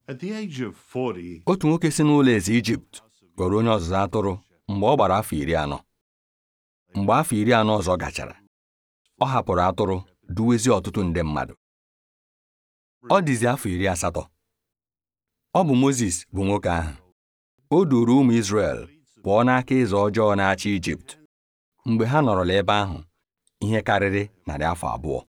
At the age of 40, otu nwoke si n'ụlọ eze Ijipt ghọrọ onye ọzụzụ atụrụ mgbe ọ gbara afọ iri anọ mgbe afọ iri anọ ọzọ gachara ọ hapụrụ atụrụ duwezie ọtụtụ nde mmadụ ọ dịzi afọ iri asatọ ọ bụ Mozis bụ nwoke ahụ o duuru ụmụ Izrel pụọ n'aka eze ọjọọ na-achị Ijipt mgbe ha nọrọla ebe ahụ ihe karịrị narị afọ abụọ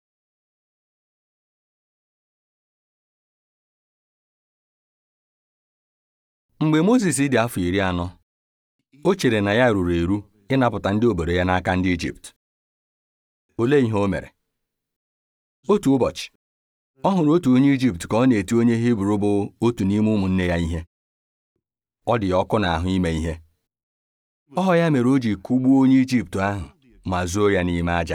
mgbe Mozis dị afọ iri anọ o chere na ya ruru eru ịnapụta ndị obodo ya n'aka ndị Ijipt olee ihe o mere otu ụbọchị ọ hụrụ otu onye Ijipt ka ọ na-eti onye Hibru bụ otu n'ime ụmụnne ya ihe ọ dị ya ọkụ n'ahụ ime ihe ọ ya mere o ji kụgbuo onye Ijipt ahụ ma zoo ya n'ime aja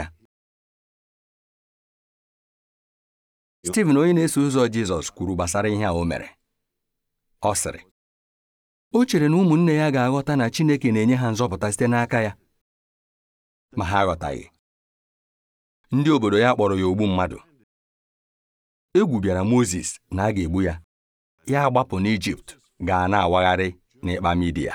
Steven onye na-eso ụzọ Jizọs kwuru gbasara ihe a o mere ọ sịrị o chere na ụmụnne ya ga-aghọta na Chineke na-enye ha nzọpụta site n'aka ya ma ha aghọtaghị ndị obodo ya kpọrọ ya ogbu mmadụ egwu bịara Mozis na a ga-egbu ya ya agbapụ n'Ijipt gaa na-awagharị n'ịkpa Midia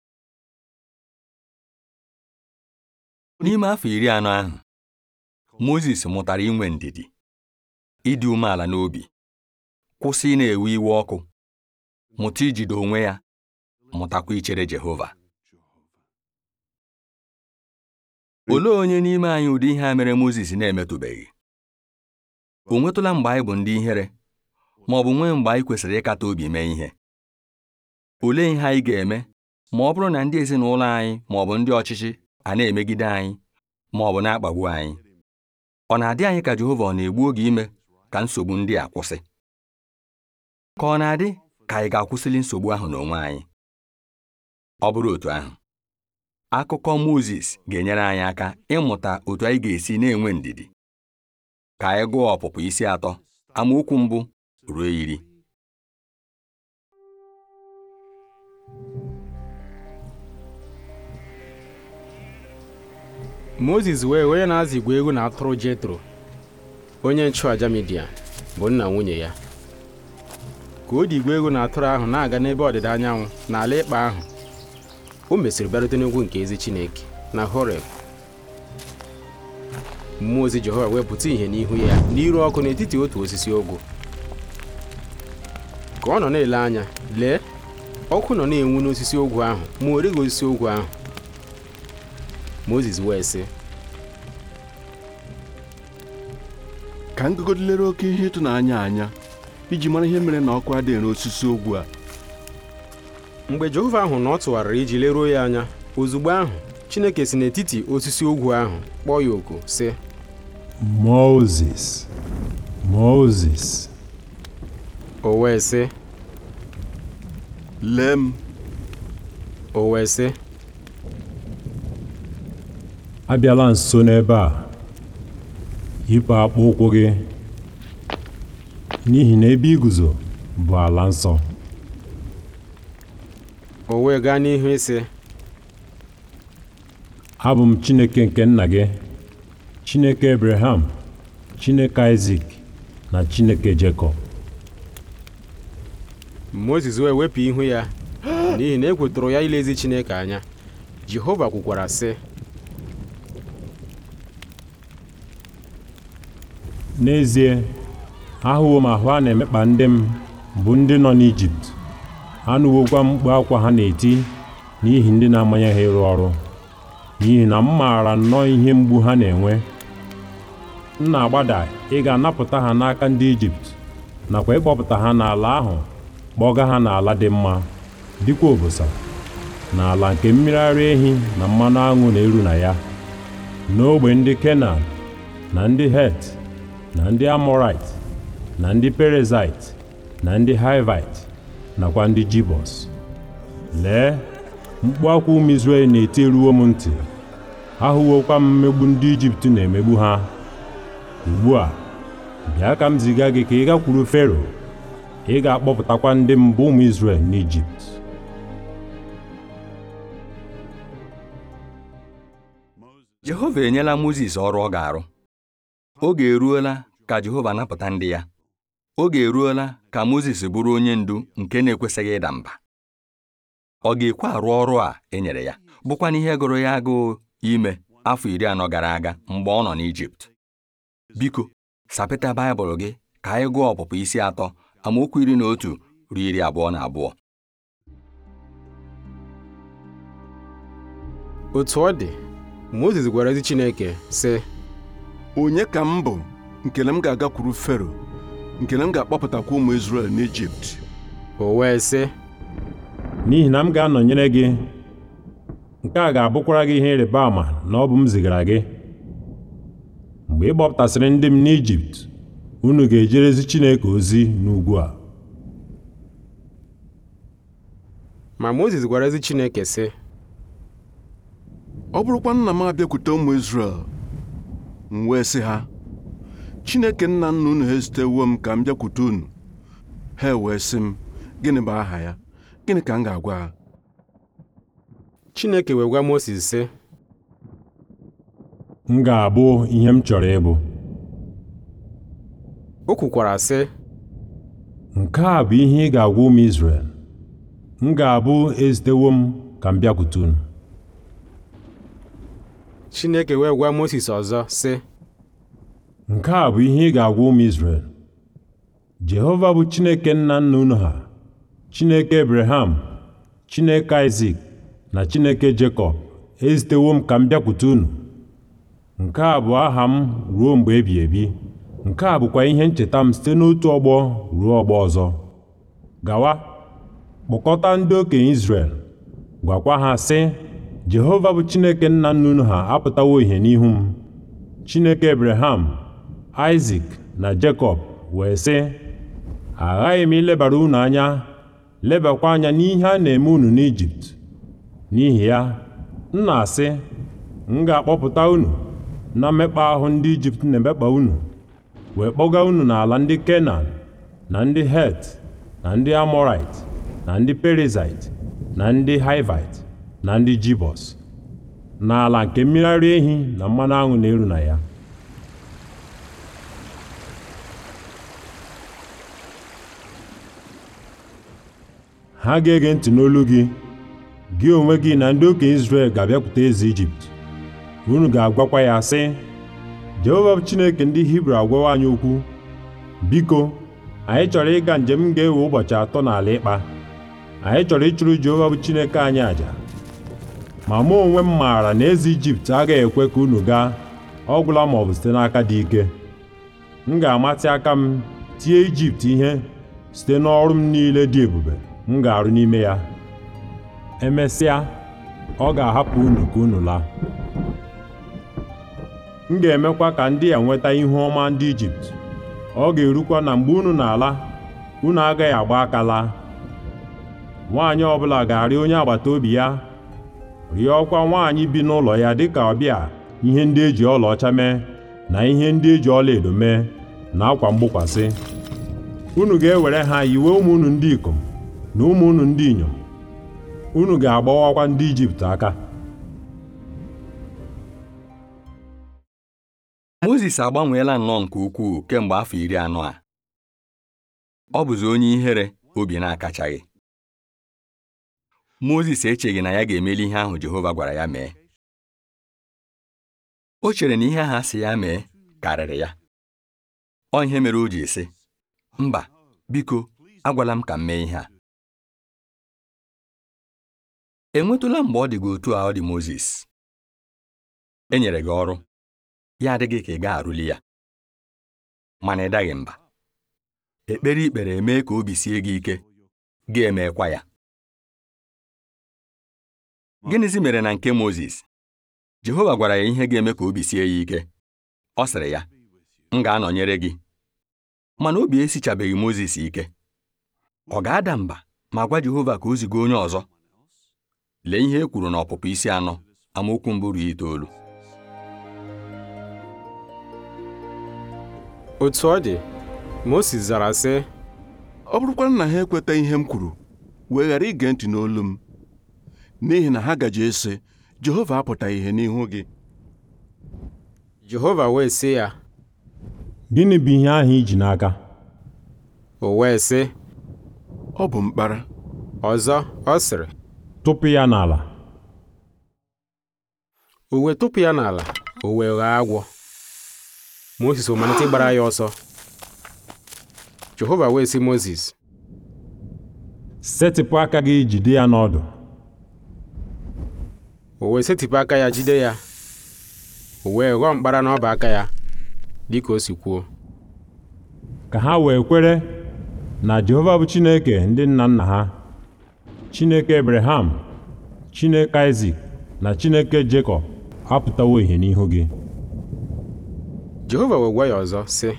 n'ime afọ iri anọ ahụ Mozis mụtara inwe ndidi ịdị umeala n'obi kwụsị ị na-ewe iwe ọkụ mụta ijide onwe ya mụtakwa ichere Jehova olee onye n'ime anyị ụdị ihe a mere Mozis na-emetụbeghị o nwetụla mgbe anyị bụ ndị ihere ma ọ bụ nwee mgbe anyị kwesịrị ịkata obi mee ihe olee ihe anyị ga-eme ma ọ bụrụ na ndị ezinụlọ anyị ma ọ bụ ndị ọchịchị a na-emegide anyị ma ọ bụ na-akpagbu anyị ọ na-adị anyị ka Jehova ọ na-egbu oge ime ka nsogbu ndị a kwụsị ka ọ na-adị ka anyị ga-akwụsịli nsogbu ahụ n'onwe anyị ọ bụrụ otu ahụ akụkọ Mozis ga-enyere anyị aka ịmụta otu anyị ga-esi na-enwe ndidi ka anyị gụọ ọpụpụ isi atọ amaokwu mbụ ruo iri Mozis wee onye na-azụ igwe egwu na atụrụ Jetro onye nchụaja Midia bụ nna nwunye ya ka o ji igwe egwu na atụrụ ahụ na-aga n'ebe ọdịda anyanwụ n'ala ịkpa ahụ o mesịrị bịarute n'ugwu nke ezi Chineke na Horeb mmụọ ozi Jehova wepụta ìhè n'ihu ya n'iru ọkụ n'etiti otu osisi ogwu ka ọ nọ na-ele anya lee ọkụ nọ na-enwu n'osisi ogwu ahụ ma o righị osisi ogwu ahụ Mozis wee sị ka ngụgodilere oke ihe ịtụnanya anya iji mara ihe mere na ọkụ adịghị n'osisi ogwu a mgbe Jehova ahụ na ọ tụgharịrị iji leruo ya anya ozugbo ahụ Chineke si n'etiti osisi ogwu ahụ kpọọ ya oku sị Moses, Moses, o wee sị lee m o wee sị abịala nso n'ebe a yipụ akpụ ụkwụ gị n'ihi na ebe iguzo bụ ala nsọ o wee gaa n'ihu ịsị abụ m Chineke nke nna gị Chineke Abraham Chineke Isaac na Chineke Jekọb Mozis wee wepụ ihu ya n'ihi na ekwetụrụ ya ilezi Chineke anya Jehova kwukwara sị n'ezie ahụwo m ahụ a na-emekpa ndị m bụ ndị nọ n'Ijipt anụwokwa m mkpu akwa ha na-eti n'ihi ndị na-amanye ha ịrụ ọrụ n'ihi na m maara nnọọ ihe mgbu ha na-enwe m na-agbada ịga napụta ha n'aka ndị Ijipt nakwa ịkpọpụta ha n'ala ahụ kpọga ha n'ala dị mma dịkwa obosa n'ala nke mmiri ara ehi na mmanụ aṅụ na-eru na ya n'ogbe ndị Kenan na ndị Het na ndị Amorite na ndị Perizzite na ndị Hivite nakwa ndị Jibọs lee mkpu akwa ụmụ Izrel na-eti eruwo m ntị ahụwokwa m mmegbu ndị Ijipt na-emegbu ha ugbu a bịa ka m ziga gị ka ị gakwuru Fero ị ga-akpọpụtakwa ndị mbụ ụmụ Izrel n'Ijipt Jehova enyela Mozis ọrụ ọ ga-arụ oge eruola ka Jehova napụta ndị ya oge eruola ka Mozis bụrụ onye ndu nke na-ekwesịghị ịda mba ọ ga-ekwe arụ ọrụ a e nyere ya bụkwa n'ihe gụrụ ya agụụ ime afọ iri anọ gara aga mgbe ọ nọ n'Ijipt biko sapịta Baịbụl gị ka anyị gụọ ọpụpụ isi atọ amaokwu iri na otu ruo iri abụọ na abụọ otu ọ dị Mozis gwara ezi Chineke sị onye ka m bụ nke na m ga-agakwuru Fero nke na m ga-akpọpụtakwa ụmụ Izrel n'Ijipt o wee sị n'ihi na m ga-anọnyere gị nke a ga-abụkwara gị ihe ịrịba ama na ọ bụ m zigara gị mgbe ị kpọpụtasịrị ndị m n'Ijipt unu ga-ejerezi Chineke ozi n'ugwu a ma Mozis gwara ezi Chineke sị ọ bụrụkwa nna m abịakwute ụmụ Izrel m wee sị ha Chineke nna nna unu ha ezitewo m ka m bịakwute unu ha wee sị m gịnị bụ aha ya gịnị ka m ga-agwa ha Chineke wee gwa Mozis sị m ga-abụ ihe m chọrọ ịbụ o kwukwara sị nke a bụ ihe ị ga-agwa ụmụ Izrel m ga-abụ ezitewo m ka m bịakwute unu Chineke wee gwa Mozis ọzọ sị nke a bụ ihe ị ga-agwa ụmụ Izrel Jehova bụ Chineke nna nna unu ha Chineke Abraham Chineke Isak na Chineke Jekọb ezitewo m ka m bịakwute unu nke a bụ aha m ruo mgbe ebi ebi nke a bụkwa ihe ncheta m site n'otu ọgbọ ruo ọgbọ ọzọ gawa kpọkọta ndị okenye Izrel gwakwa ha sị Jehova bụ Chineke nna nna unu ha apụtawo ihe n'ihu m Chineke Abraham Isak na Jekọb wee sị aghaghị m ilebara unu anya lebakwa anya n'ihe a na-eme unu n'Ijipt n'ihi ya m na-asị m ga-akpọpụta unu na mmekpa ahụ ndị Ijipt na-emekpa unu wee kpọga unu n'ala ndị Kenan na ndị Het na ndị Amọrait na ndị Perizait na ndị Hivait na ndị Jibọs n'ala nke mmiri ara ehi na mmanụ aṅụ na-eru na ya ha ga-ege ntị n'olu gị gị onwe gị na ndị okenye Izrel ga-abịakwute eze Ijipt unu ga-agwakwa ya sị Jehova bụ Chineke ndị Hibru agwawa anyị okwu biko anyị chọrọ ịga njem ga-ewe ụbọchị atọ n'ala ịkpa anyị chọrọ ịchụrụ Jehova bụ Chineke anyị àjà ma mụ onwe m maara na eze Ijipt agaghị ekwe ka unu gaa ọ gwụla ma ọ bụ site n'aka dị ike m ga-amatị aka m tie Ijipt ihe site n'ọrụ m niile dị ebube m ga-arụ n'ime ya emesịa ọ ga-ahapụ unu ka unu laa m ga-emekwa ka ndị a nweta ihu ọma ndị Ijipt ọ ga-erukwa na mgbe unu na-ala unu agaghị agba aka laa nwaanyị ọbụla ga-arịọ onye agbata obi ya rịọkwa nwaanyị bi n'ụlọ ya dịka ọbịa ihe ndị eji ọlaọcha mee na ihe ndị eji ọlaedo mee na akwa mgbokwasị unu ga-ewere ha yiwe ụmụ unu ndị ikom na ụmụ unu ndị inyom unu ga-agbawakwa ndị Ijipt aka Mozis agbanweela nnọọ nke ukwuu kemgbe afọ iri anọ a ọ bụzi onye ihere obi na-akachaghị Mozis echeghị na ya ga-emeli ihe ahụ Jehova gwara ya mee o chere na ihe ahụ a sị ya mee karịrị ya ọ ihe mere o ji sị mba biko agwala m ka m mee ihe a enwetụla mgbe ọ dị gị otu a ọ dị Mozis e nyere gị ọrụ ya adịghị ka ị ga-arụli ya mana ị daghị mba ekpere ikpere emee ka obi sie gị ike ga-emekwa ya gịnịzi mere na nke Mozis Jehova gwara ya ihe ga-eme ka obi sie ya ike ọ sịrị ya m ga-anọnyere gị mana obi esichabeghị Mozis ike ọ ga-ada mba ma gwa Jehova ka o ziga onye ọzọ lee ihe e kwuru n'ọpụpụ isi anọ amaokwu mbụ ruo itoolu otu ọ dị Mozis zara sị ọ bụrụkwa na ha ekweta ihe m kwuru wee ghara ige ntị n'olu m n'ihi na ha gaje ese Jehova apụtaghị ihe n'ihu gị Jehova wee sị ya gịnị bụ ihe ahụ iji n'aka o wee sị ọ bụ mkpara ọzọ ọ sịrị tụpụ ya n'ala o wee tụpụ ya n'ala o wee ghọọ agwọ Mozis o malite ịgbara ya ọsọ Jehova wee sị Mozis setịpụ aka gị jide ya n'ọdụ o wee setịpụ aka ya jide ya o wee ghọọ mkpara n'ọba aka ya dịka o si kwuo ka ha wee kwere na Jehova bụ Chineke ndị nna nna ha Chineke Abraham Chineke Isak na Chineke Jekọb apụtawo ihe n'ihu gị Jehova wee gwa ya ọzọ sị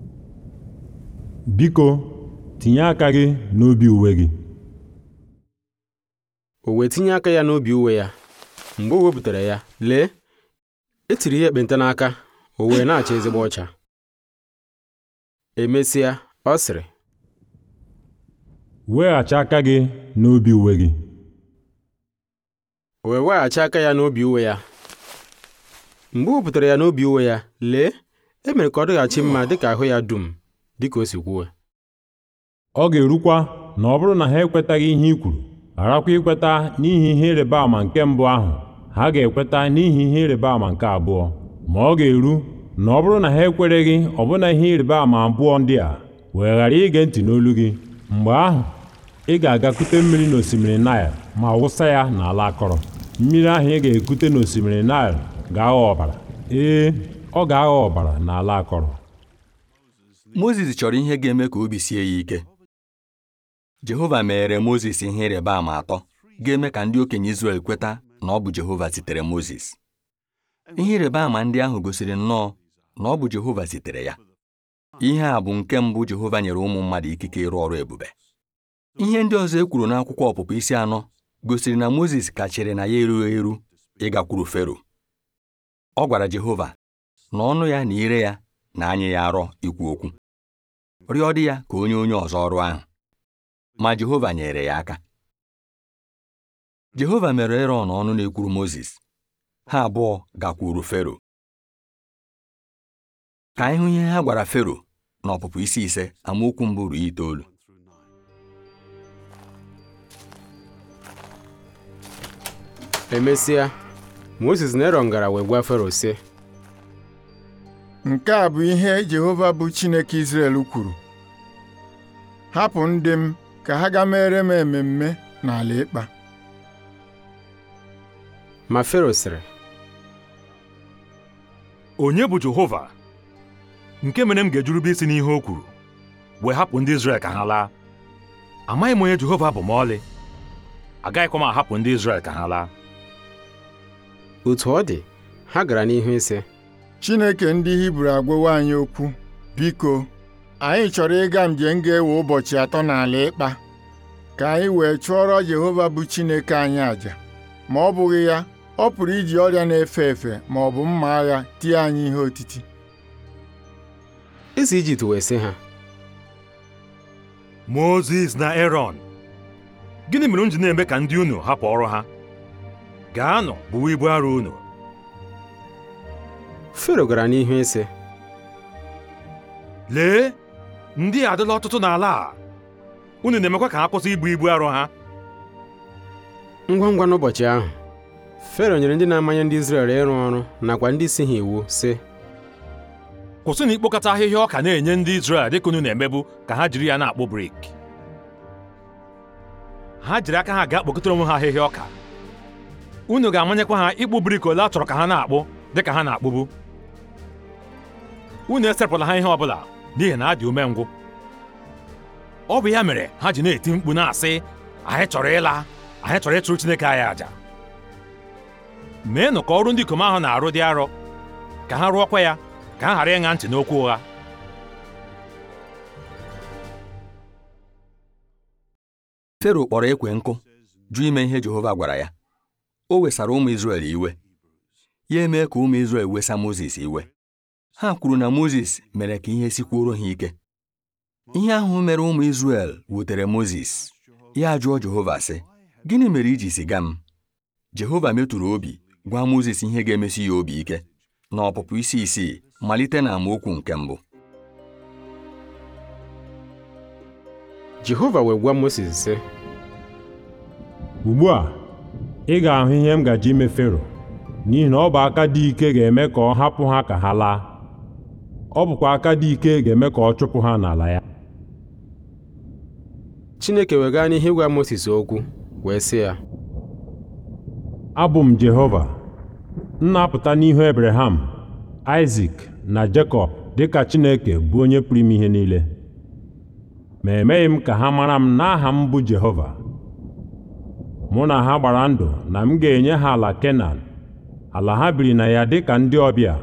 biko tinye aka gị n'obi uwe gị o wee tinye aka ya n'obi uwe ya mgbe o wepụtara ya lee e tiri ihe ekpenta n'aka o wee na-acha ezigbo ọcha emesịa ọ sịrị weghachi aka gị n'obi uwe gị o wee weghachi aka ya n'obi uwe ya mgbe o wepụtara ya n'obi uwe ya lee e mere ka ọ dịghachi mma dịka ahụ ya dum dịka o si kwuo ọ ga-erukwa na ọ bụrụ na ha ekwetaghị ihe i kwuru gharakwa ikweta n'ihi ihe ịrịba ama nke mbụ ahụ ha ga-ekweta n'ihi ihe ịrịba ama nke abụọ ma ọ ga-eru na ọ bụrụ na ha ekwereghị ọbụna ihe ịrịba ama abụọ ndị a wee ghara ige ntị n'olu gị mgbe ahụ ị ga-agakute mmiri n'osimiri Naịl ma wụsa ya n'ala akọrọ mmiri ahụ ị ga-ekute n'osimiri Naịl ga-aghọ ọbara ee ọ ga-aghọ ọbara n'ala akọrọ Mozis chọrọ ihe ga-eme ka obi sie ya ike Jehova meere Mozis ihe ịrịba ama atọ ga-eme ka ndị okenye Izrel kweta na ọ bụ Jehova zitere Mozis ihe ịrịba ama ndị ahụ gosiri nnọọ na ọ bụ Jehova zitere ya ihe a bụ nke mbụ Jehova nyere ụmụ mmadụ ikike ịrụ ọrụ ebube ihe ndị ọzọ e kwuru n'akwụkwọ ọpụpụ isi anọ gosiri na Mozis ka chere na ya erughị eru ịgakwuru Fero ọ gwara Jehova na ọnụ ya na ire ya na anya ya arọ ikwu okwu rịọ dị ya ka onye onye ọzọ ọrụ ahụ ma Jehova nyere ya aka Jehova mere Erọn ọnụ na-ekwuru Mozis ha abụọ gakwuru Fero ka anyị hụ ihe ha gwara Fero n'ọpụpụ isi ise amaokwu mbụ ruo itoolu emesịa Mozis na Erọn gara wee gwa Fero sị Nke a bụ ihe Jehova bụ Chineke Izrel kwuru hapụ ndị m ka ha gaa mere m ememme n'ala ịkpa ma Fero sịrị onye bụ Jehova nke mere m ga-ejurube isi n'ihe o kwuru wee hapụ ndị Izrel ka ha laa amaghị m onye Jehova bụ ma ọlị agaghịkwa m ahapụ ndị Izrel ka ha laa otu ọ dị ha gara n'ihu ise Chineke ndị Hibru agwawo anyị okwu biko anyị chọrọ ịga njem ga-ewe ụbọchị atọ n'ala ịkpa ka anyị wee chụọrọ Jehova bụ Chineke anyị àjà ma ọ bụghị ya ọ pụrụ iji ọrịa na-efe efe ma ọ bụ mma agha tie anyị ihe otiti eze Ijipt wee sị ha Mozis na Erọn gịnị mere m ji na-eme ka ndị unu hapụ ọrụ ha gaanụ buwe ibu arọ unu Fero gara n'ihu ise lee ndị a adịla ọtụtụ n'ala a unu na-emekwa ka ha kwụsị ibu ibu arọ ha ngwa ngwa n'ụbọchị ahụ Fero nyere ndị na-amanye ndị Izrel ịrụ ọrụ nakwa ndị isi ha iwu sị kwụsị na ikpokọta ahịhịa ọka na-enye ndị Izrel dịka unu na-emebu ka ha jiri ya na-akpụ brik ha jiri aka ha gaa kpokọtara onwe ha ahịhịa ọka unu ga-amanyekwa ha ịkpụ brik ole a chọrọ ka ha na-akpụ dịka ha na-akpụbu unu esepụla ha ihe ọbụla n'ihi na ha dị umengwụ ọ bụ ya mere ha ji na-eti mkpu na-asị anyị chọrọ ịla anyị chọrọ ịchụrụ Chineke anyị àjà meenụ ka ọrụ ndị ikom ahụ na-arụ dị arọ ka ha rụọkwa ya ka ha ghara ịṅa ntị n'okwu ụgha Fero kpọrọ ekwe nkụ jụ ime ihe Jehova gwara ya o wesara ụmụ Izrel iwe ya emee ka ụmụ Izrel wesa Mozis iwe ha kwuru na Mozis mere ka ihe sikwuoro ha ike ihe ahụ mere ụmụ Izrel wutere Mozis ya jụọ Jehova sị gịnị mere iji ziga m Jehova metụrụ obi gwa Mozis ihe ga-emesi ya obi ike n'ọpụpụ isi isii malite na amaokwu nke mbụ Jehova wee gwa Mosis sị ugbu a ị ga-ahụ ihe m gaji ime Fero n'ihi na ọ bụ aka dị ike ga-eme ka ọ hapụ ha ka ha laa ọ bụkwa aka dị ike ga-eme ka ọ chụpụ ha n'ala ya Chineke wee gaa n'ihu ịgwa Mosis okwu wee sị ya abụ m Jehova m na-apụta n'ihu Ebreham Aịzik na Jekọb dịka Chineke bụ onye pụrụ ime ihe niile ma emeghị m ka ha mara m n'aha m bụ Jehova mụ na ha gbara ndụ na m ga-enye ha ala Kenan ala ha biri na ya dịka ndị ọbịa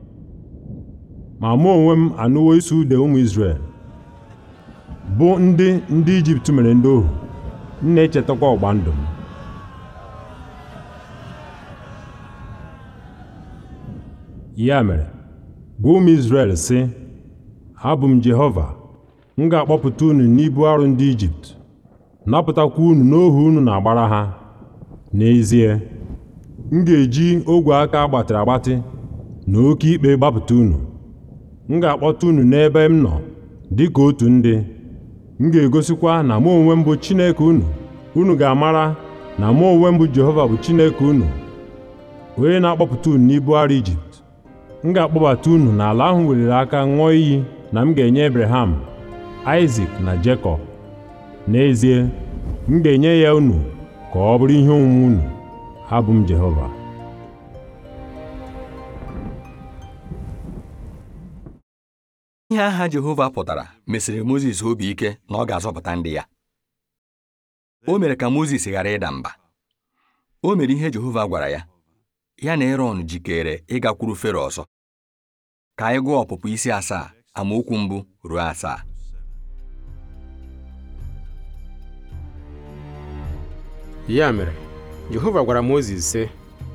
ma mụ onwe m anụwo isi ude ụmụ Izrel bụ ndị ndị Ijipt mere ndị ohu m na-echetakwa ọgba ndụ m ya mere gwa ụmụ Izrel sị abụ m Jehova m ga-akpọpụta unu n'ibu arụ ndị Ijipt napụtakwa unu n'ohu unu na-agbara ha n'ezie m ga-eji ogwe aka agbatịrị agbatị na oke ikpe gbapụta unu m ga-akpọta unu n'ebe m nọ dị ka otu ndị m ga-egosikwa na mụ onwe m bụ Chineke unu unu ga-amara na mụ onwe m bụ Jehova bụ Chineke unu onye na-akpọpụta unu n'ibu arụ Ijipt m ga-akpọbata unu n'ala ahụ weliri aka ṅụọ iyi na m ga-enye Ebreham Aịzik na Jekọb n'ezie m ga-enye ya unu ka ọ bụrụ ihe onwunwe unu abụ m Jehova ihe aha Jehova pụtara mesịrị Mozis obi ike na ọ ga-azọpụta ndị ya o mere ka Mozis ghara ịda mba o mere ihe Jehova gwara ya ya na Erọn jikere ịgakwuru Fero ọzọ ka anyị gụọ ọpụpụ isi asaa amaokwu mbụ ruo asaa ya mere Jehova gwara Mozis sị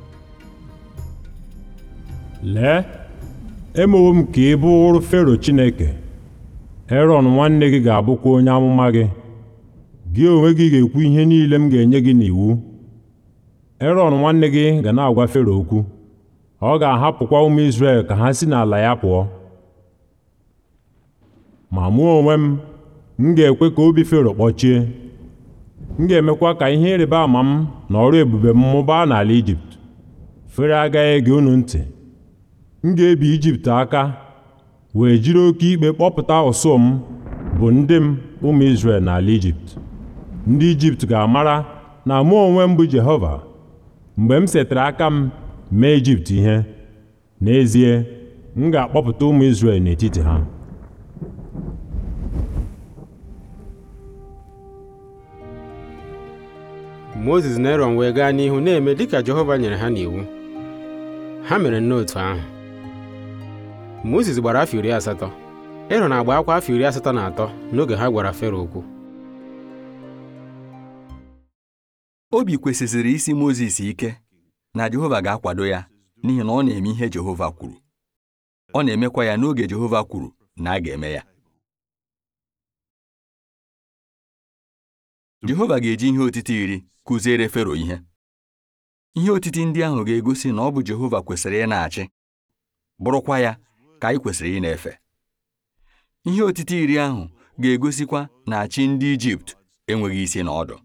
lee emewo m ka ị bụrụ Fero Chineke Erọn nwanne gị ga-abụkwa onye amụma gị gị onwe gị ga-ekwu ihe niile m ga-enye gị n'iwu Erọn nwanne gị ga na-agwa Fero okwu ọ ga-ahapụkwa ụmụ Izrel ka ha si n'ala ya pụọ ma mụ onwe m m ga-ekwe ka obi Fero kpọchie m ga-emekwa ka ihe ịrịba ama m na ọrụ ebube m mụbaa n'ala Ijipt Fero agaghị ege unu ntị m ga-ebi Ijipt aka wee jiri oke ikpe kpọpụta ụsụ m bụ ndị m ụmụ Izrel n'ala Ijipt ndị Ijipt ga-amara na mụ onwe m bụ Jehova mgbe m setara aka m mee Ijipt ihe n'ezie m ga-akpọpụta ụmụ Izrel n'etiti ha Mozis na Erọn wee gaa n'ihu na-eme dịka Jehova nyere ha n'iwu ha mere n'otu ahụ Mozis gbara afọ iri asatọ Erọn agba akwa afọ iri asatọ na atọ n'oge ha gwara Fero okwu obi kwesịziri isi Mozis ike na Jehova ga-akwado ya n'ihi na ọ na-eme ihe Jehova kwuru ọ na-emekwa ya n'oge Jehova kwuru na a ga-eme ya Jehova ga-eji ihe otiti iri kụziere Fero ihe ihe otiti ndị ahụ ga-egosi na ọ bụ Jehova kwesịrị ị na-achị bụrụkwa ya ka anyị kwesịrị ị na-efe ihe otiti iri ahụ ga-egosikwa na chi ndị Ijipt enweghị isi na ọdụ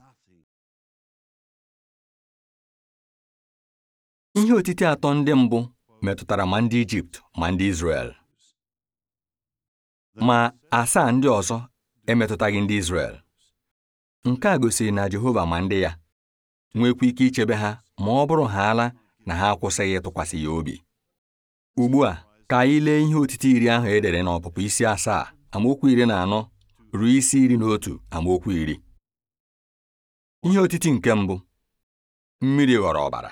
ihe otiti atọ ndị mbụ metụtara ma ndị Ijipt ma ndị Izrel ma asaa ndị ọzọ emetụtaghị ndị Izrel nke a gosiri na Jehova ma ndị ya nwekwa ike ichebe ha ma ọ bụrụ ha ala na ha akwụsịghị ịtụkwasị ya obi ugbu a ka anyị lee ihe otiti iri ahụ e dere n'ọpụpụ isi asaa amaokwu iri na anọ ruo isi iri na otu amaokwu iri ihe otiti nke mbụ mmiri ghọrọ ọbara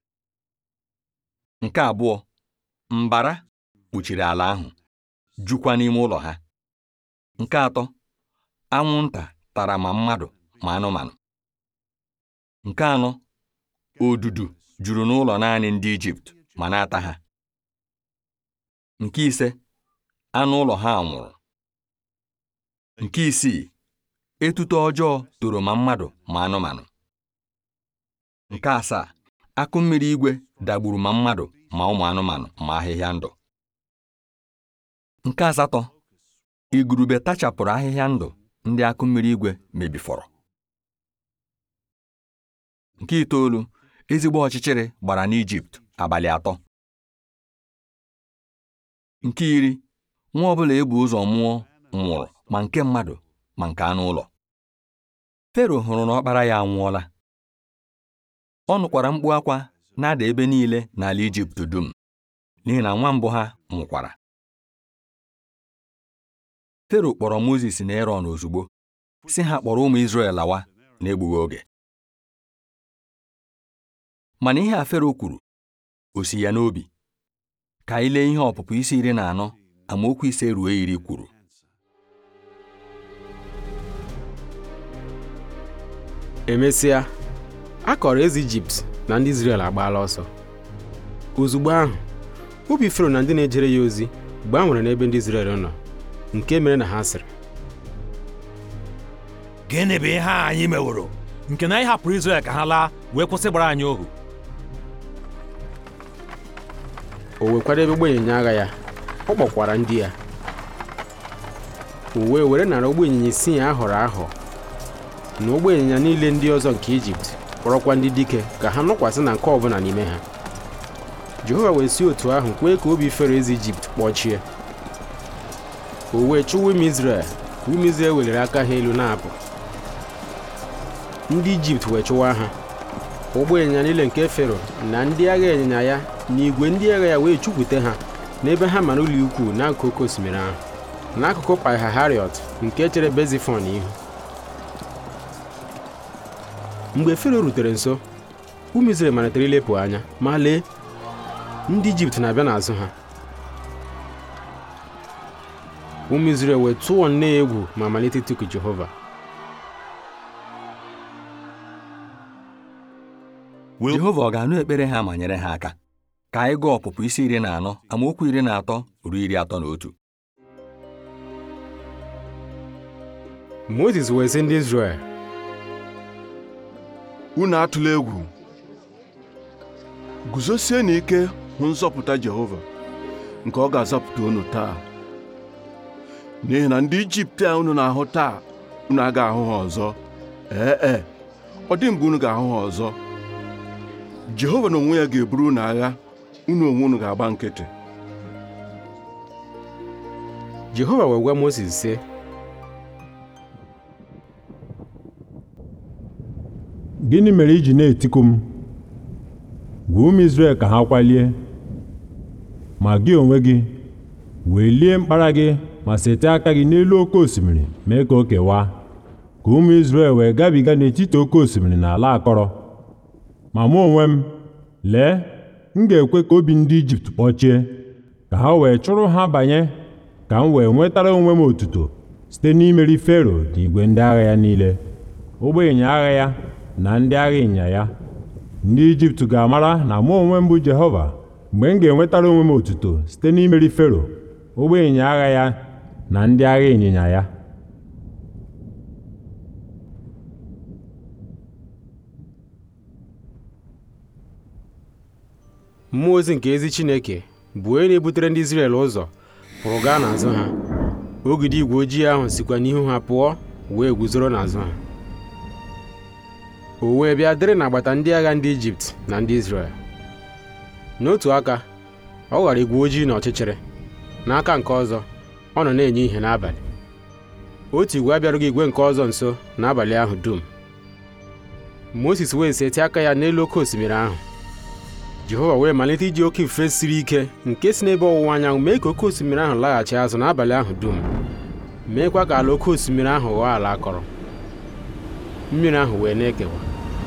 nke abụọ mbara kpuchiri ala ahụ jukwa n'ime ụlọ ha nke atọ anwụnta tara ma mmadụ ma anụmanụ nke anọ odudu juru n'ụlọ naanị ndị Ijipt ma na-ata ha nke ise anụ ụlọ ha nwụrụ nke isii etuto ọjọọ toro ma mmadụ ma anụmanụ nke asaa akụ mmiri igwe dagburu ma mmadụ ma ụmụ anụmanụ ma ahịhịa ndụ nke asatọ igurube tachapụrụ ahịhịa ndụ ndị akụ mmiri igwe mebifọrọ nke itoolu ezigbo ọchịchịrị gbara n'Ijipt abalị atọ nke iri nwa ọbụla ebu ụzọ mụọ nwụrụ ma nke mmadụ ma nke anụ ụlọ Fero hụrụ na ọkpara ya anwụọla ọ nụkwara mkpu akwa na-ada ebe niile n'ala Ijipt dum n'ihi na nwa mbụ ha nwụkwara Fero kpọrọ Mozis na Erọn ozugbo si ha kpọrọ ụmụ Izrel lawa n'egbughị oge mana ihe a Fero kwuru o si ya n'obi ka anyị lee ihe ọpụpụ isi iri na anọ amaokwu ise ruo iri kwuru emesịa a kọrọ eze ijipt na ndị izrel agbaala ọsọ ozugbo ahụ obi fero na ndị na-ejere ya ozi gbanwere n'ebe ndị izrel nọ nke mere na ha sịrị gịnị bụ ihe a anyị meworo nke na anyị hapụrụ Izrel ka ha laa wee kwụsị gbara anyị ohu o wekwadebe ụgbọ ịnyịnya agha ya ọ kpọkwara ndị ya o wee were nara ụgbọ ịnyịnya isii a họrọ ahọ na ụgbọ ịnyịnya niile ndị ọzọ nke ijipt kpọrọkwa ndị dike ka ha nọkwasị na nke ọbụla n'ime ha jehova wee si otu ahụ kwee ka obi fero eze ijipt kpọchie o wee chụwa ụmụ izrel ụmụ izrel weliri aka ha elu na-apụ ndị ijipt wee chụwa ha ụgbọ ịnyịnya niile nke fero na ndị agha ịnyịnya ya na igwe ndị agha ya wee chụkwute ha n'ebe ha mara ụlọ ikwu n'akụkụ oke osimiri ahụ n'akụkụ Pihahirot nke chere Bezifon ihu mgbe fero rutere nso ụmụ Izrel malitere ilepụ anya ma lee ndị ijipt na-abịa n'azụ ha ụmụ Izrel wee tụọ nne ya egwu ma malite ịtụku Jehova Jehova ọ ga-anụ ekpere ha ma nyere ha aka ka anyị gụọ ọpụpụ isi iri na anọ amaokwu iri na atọ ruo iri atọ na otu Mozis wee sị ndị Izrel unu atụla egwu guzosie n'ike hụ nzọpụta Jehova nke ọ ga-azọpụta unu taa n'ihi na ndị Ijipt a unu na-ahụ taa unu agaghị ahụ ha ọzọ ee e ọ dị mgbe unu ga-ahụ ha ọzọ Jehova na onwe ya ga-eburu unu agha unu onwe unu ga-agba nkịtị Jehova wee gwa Mozis sị gịnị mere i ji na-etiku m gwa ụmụ Izrel ka ha kwalie ma gị onwe gị welie mkpara gị ma sete aka gị n'elu oke osimiri mee ka o kewaa ka ụmụ Izrel wee gabiga n'etiti oke osimiri na ala akọrọ ma mụ onwe m lee m ga-ekwe ka obi ndị Ijipt kpọchie ka ha wee chụrụ ha banye ka m wee nwetara onwe m otuto site n'imeri Fero na igwe ndị agha ya niile ụgbọ ịnyịnya agha ya na ndị agha ịnyịnya ya ndị Ijipt ga-amara na mụ onwe m bụ Jehova mgbe m ga-enwetara onwe m otuto site n'imeri Fero ụgbọ ịnyịnya agha ya na ndị agha ịnyịnya ya mmụọ ozi nke ezi Chineke bụ onye na-ebutere ndị Izrel ụzọ pụrụ gaa n'azụ ha ogidi igwe ojii ahụ sikwa n'ihu ha pụọ wee guzoro n'azụ ha o wee bịa dịrị n'agbata ndị agha ndị Ijipt na ndị Izrel n'otu aka ọ ghara igwe ojii na ọchịchịrị n'aka nke ọzọ ọ nọ na-enye ihe n'abalị otu igwe abịarughị igwe nke ọzọ nso n'abalị ahụ dum Mozis wee setị aka ya n'elu oke osimiri ahụ Jehova wee malite iji oke ifufe siri ike nke si n'ebe ọwụwa anyanwụ mee ka oke osimiri ahụ laghachi azụ n'abalị ahụ dum meekwa ka ala oke osimiri ahụ ghọọ ala akọrọ mmiri ahụ wee na-ekewa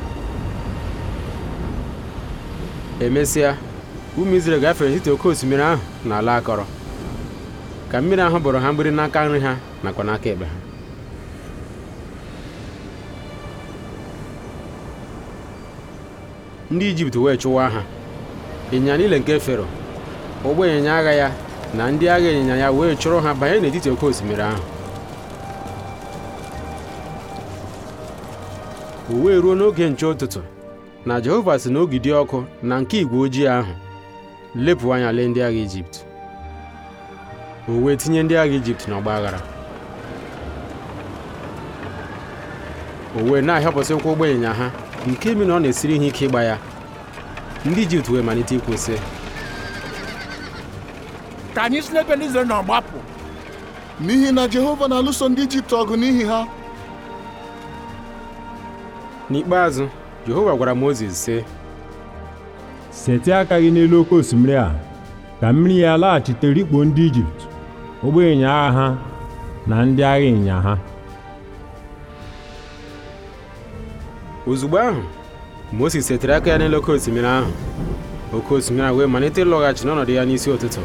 emesịa ụmụ Izrel gafere n'etiti oke osimiri ahụ na ala akọrọ ka mmiri ahụ bụrụ ha mgbiri n'aka nri ha nakwa n'aka ekpe ha ndị Ijipt wee chụwa ha ịnyịnya niile nke Fero ụgbọ ịnyịnya agha ya na ndị agha ịnyịnya ya wee chụrụ ha banye n'etiti oke osimiri ahụ o wee ruo n'oge nche ụtụtụ na Jehova si n'ogidi ọkụ na nke igwe ojii ahụ lepụ anya lee ndị agha Ijipt o wee tinye ndị agha Ijipt n'ọgba aghara o wee na-ahịọpụsị ụkwụ ụgbọ ịnyịnya ha nke mi na ọ na-esiri ha ike ịgba ya ndị ijipt wee malite ikwu sị ka anyị si n'ebe ndị Izrel nọ gbapụ n'ihi na Jehova na-alụso ndị Ijipt ọgụ n'ihi ha n'ikpeazụ jehova gwara mozis sị setị aka gị n'elu oke osimiri a ka mmiri ya laghachite rikpo ndị ijipt ụgbọ ịnyịnya agha ha na ndị agha ịnyịnya ha ozugbo ahụ moses setịrị aka ya n'elu oke osimiri ahụ oke osimiri ahụ wee malite ịlọghachi n'ọnọdụ ya n'isi ụtụtụ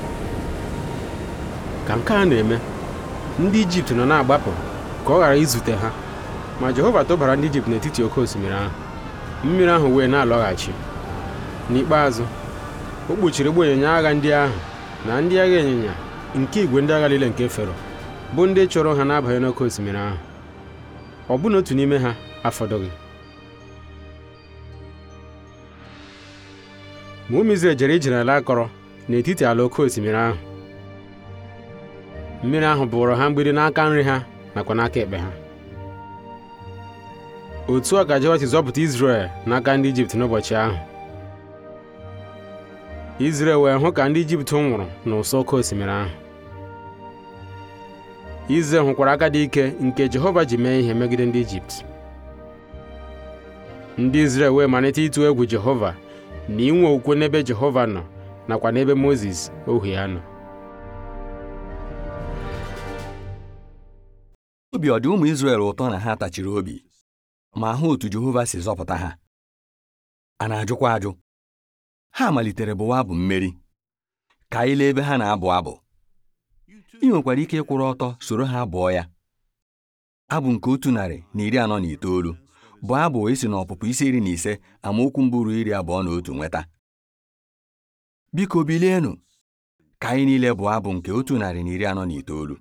ka nke a na-eme ndị ijipt nọ na-agbapụ ka ọ ghara izute ha ma jehova tụbara ndị ijipt n'etiti oke osimiri ahụ mmiri ahụ wee na-alọghachi n'ikpeazụ o kpuchiri ụgbọ ịnyịnya agha ndị ahụ na ndị agha ịnyịnya nke igwe ndị agha niile nke fero bụ ndị chụrụ ha n'abanye n'oke osimiri ahụ ọ bụna otu n'ime ha afọdụghị ma ụmụ Izrel jere ije n'ala akọrọ n'etiti ala oke osimiri ahụ mmiri ahụ bụrụ ha mgbidi n'aka nri ha nakwa n'aka ekpe ha otu a ka Jehova si zọpụta Izrel n'aka ndị Ijipt n'ụbọchị ahụ Izrel wee hụ ka ndị Ijipt nwụrụ n'ụsọ oke osimiri ahụ Izrel hụkwara aka dị ike nke Jehova ji mee ihe megide ndị Ijipt ndị Izrel wee malite ịtụ egwu Jehova na inwe okwukwe n'ebe Jehova nọ nakwa n'ebe Mozis ohu ya nọ obi ọ dị ụmụ Izrel ụtọ na ha tachiri obi ma hụ otu Jehova si zọpụta ha a na-ajụkwa ajụ ha malitere bụwa abụ mmeri ka anyị lee ebe ha na-abụ abụ ị nwekwara ike ịkwụrụ ọtọ soro ha bụọ ya abụ nke otu narị na iri anọ na itoolu bụ abụ esi n'ọpụpụ isi iri na ise amaokwu mbụ ruo iri abụọ na otu nweta biko bilienụ ka anyị niile bụ abụ nke otu narị na iri anọ na itoolu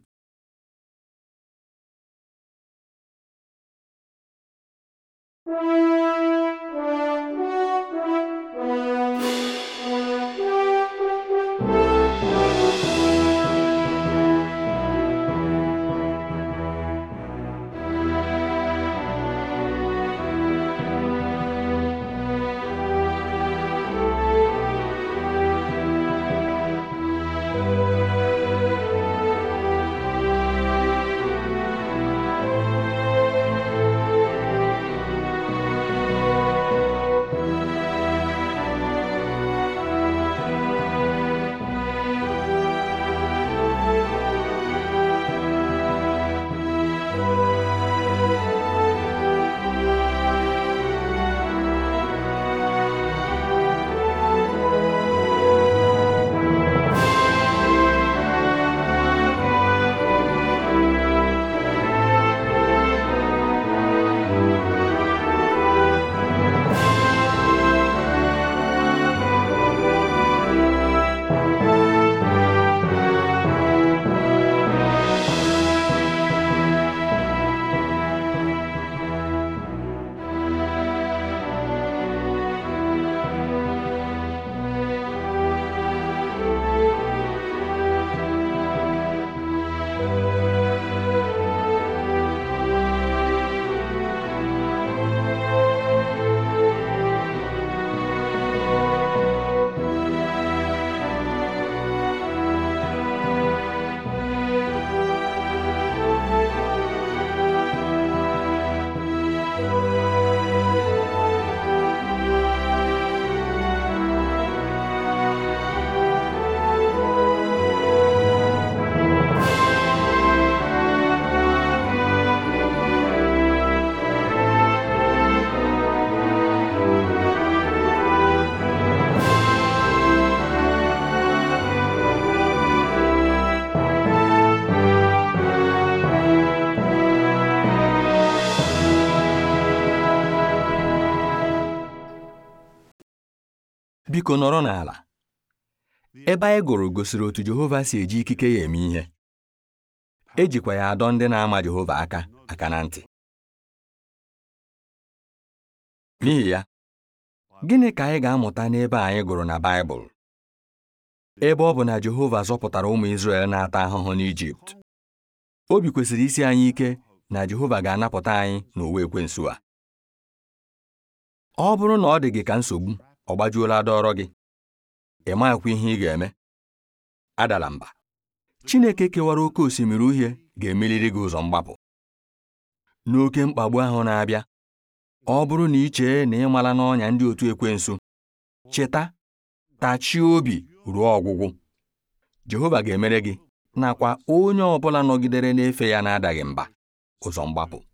biko nọrọ n'ala ebe anyị gụrụ gosiri otu Jehova si eji ikike ya eme ihe ejikwa ya adọ ndị na-ama Jehova aka aka na ntị n'ihi ya gịnị ka anyị ga-amụta n'ebe anyị gụrụ na Baịbụl ebe ọ bụ na Jehova zọpụtara ụmụ Izrel na-ata ahụhụ n'Ijipt obi kwesịrị isi anyị ike na Jehova ga-anapụta anyị n'ụwa ekwensu a ọ bụrụ na ọ dị gị ka nsogbu ọ gbajuola dọrọ gị ị maghịkwa ihe ị ga-eme adala mba Chineke kewara oke osimiri uhie ga-emeliri gị ụzọ mgbapụ n'oke mkpagbu ahụ na-abịa ọ bụrụ na ị chee na ị mala n'ọnya ndị otu ekwensu cheta tachie obi ruo ọgwụgwụ Jehova ga-emere gị nakwa onye ọ bụla nọgidere n'efe ya na-adaghị mba ụzọ mgbapụ